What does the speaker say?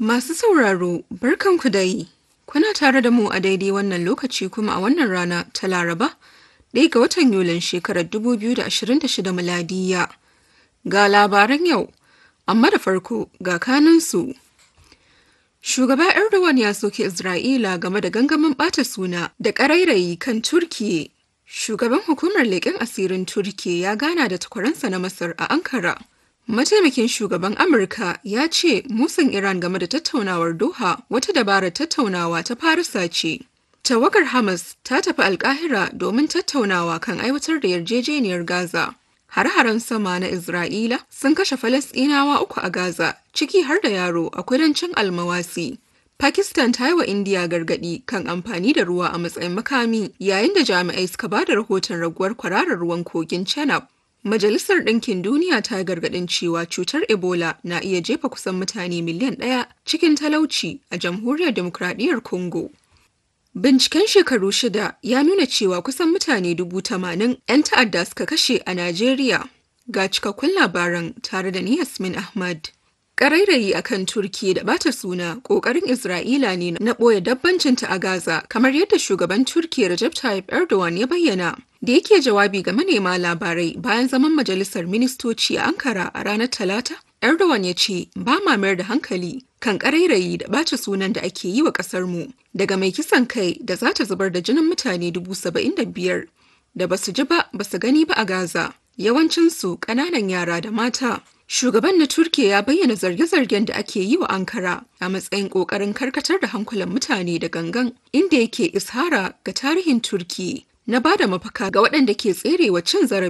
Masu sauraro, barkanku da yi. Kuna tare da mu a daidai wannan lokaci kuma a wannan rana ta Laraba, ɗaya ga watan Yulin shekarar 2026 miladiya. Ga labaran yau, amma da farko ga kanunsu. Shugaba Erdogan ya soke Isra'ila game da gangamin ɓata suna da ƙarairayi kan Turkiye. Shugaban hukumar leƙen asirin Turkiye ya gana da takwaransa na Masar a Ankara. Mataimakin shugaban Amurka ya ce musun Iran game da tattaunawar Doha wata dabarar tattaunawa ta Farisa ce. Tawagar Hamas ta tafi Alkahira domin tattaunawa kan aiwatar da yarjejeniyar Gaza. Har-haren sama na Isra'ila sun kashe Falasɗinawa uku a Gaza, ciki har da yaro a kudancin Almawasi. Pakistan ta yi wa Indiya gargaɗi kan amfani da ruwa a matsayin makami yayin da jami'ai suka ba da rahoton raguwar kwararar ruwan kogin Chenab. Majalisar Ɗinkin Duniya ta gargaɗin cewa cutar Ebola na iya jefa kusan mutane miliyan ɗaya cikin talauci a Jamhuriyar Demokradiyyar Congo. Binciken shekaru shida ya nuna cewa kusan mutane dubu tamanin 'yan ta'adda suka kashe a Najeriya. Ga cikakkun labaran tare da ni Yasmin Ahmad. Ƙarairayi a kan Turki da bata suna ƙoƙarin Isra'ila ne na ɓoye dabbancinta a Gaza kamar yadda shugaban Turki Recep Tayyip Erdogan ya bayyana. Da yake jawabi ga manema labarai bayan zaman majalisar ministoci a Ankara a ranar Talata, Erdogan ya ce ba ma mayar da hankali kan ƙarairayi da ɓace sunan da ake yi wa ƙasarmu daga mai kisan kai da za ta zubar da jinin mutane dubu saba'in da biyar da basu ji ba basu gani ba a Gaza. Yawancinsu ƙananan yara da mata. Shugaban na Turkiya ya bayyana zarge-zargen da ake yi wa Ankara a matsayin ƙoƙarin karkatar da hankulan mutane da gangan inda yake ishara ga tarihin Turki na ba da mafaka ga waɗanda ke tserewa cin zarafi